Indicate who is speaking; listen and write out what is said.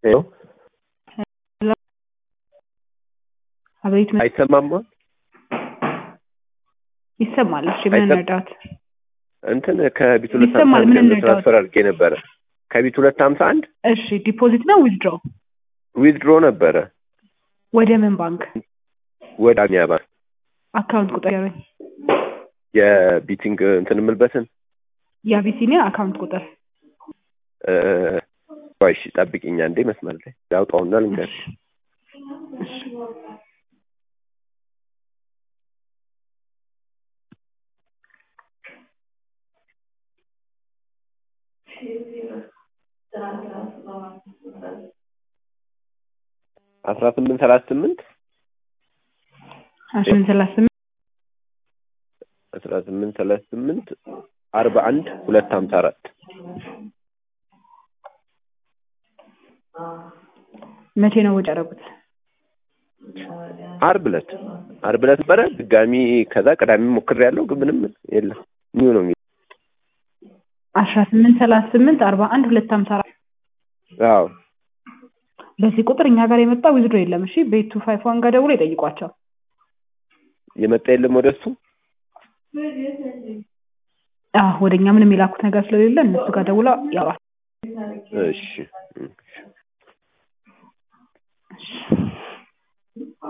Speaker 1: ሄሎ
Speaker 2: አቤት ምን
Speaker 1: አይሰማማ
Speaker 2: ይሰማል? እሺ ምን
Speaker 1: አይሰማ-
Speaker 2: እንርዳት?
Speaker 1: እንትን ከቢት ሁለት
Speaker 2: ይሰማል፣
Speaker 1: ሀምሳ አንድ
Speaker 2: ምን
Speaker 1: ገንዘብ
Speaker 2: እንርዳት?
Speaker 1: ትራንስፈር አድርጌ ነበረ ከቢት ሁለት ሀምሳ አንድ
Speaker 2: እሺ ዲፖዚት ነው ዊዝድሮ?
Speaker 1: ዊዝድሮ ነበረ
Speaker 2: ወደ ምን ባንክ?
Speaker 1: ወደ አሚያ ባንክ
Speaker 2: አካውንት ቁጥር ያረኝ
Speaker 1: የቢቲንግ እንትን የምልበትን
Speaker 2: የአቢሲኒያ አካውንት ቁጥር
Speaker 1: እ፣ ቆይ እሺ ጠብቂኛ እንዴ መስመር ላይ ላውጣውና ልንገርሽ
Speaker 2: እሺ
Speaker 1: አስራ ስምንት ሰላሳ ስምንት
Speaker 2: አስራ ስምንት ሰላሳ ስምንት
Speaker 1: አስራ ስምንት ሰላሳ ስምንት አርባ አንድ ሁለት ሀምሳ አራት
Speaker 2: መቼ ነው ወጪ ያደረጉት?
Speaker 1: አርብ ዕለት አርብ ዕለት ነበረ ድጋሚ ከዛ ቅዳሜ ሞክሬያለሁ ግን ምንም የለም ኒው ነው የሚለው
Speaker 2: አስራ ስምንት ሰላሳ ስምንት አርባ አንድ ሁለት ሀምሳ አራት
Speaker 1: አዎ
Speaker 2: በዚህ ቁጥር እኛ ጋር የመጣ ዊዝድሮ የለም። እሺ ቤት ቱ ፋይቭ ዋን ጋር ደውሎ ይጠይቋቸው።
Speaker 1: የመጣ የለም ወደ እሱ
Speaker 2: አዎ ወደ እኛ ምንም የላኩት ነገር ስለሌለ እነሱ ጋር ደውላ ያውራል።
Speaker 1: እሺ
Speaker 2: እሺ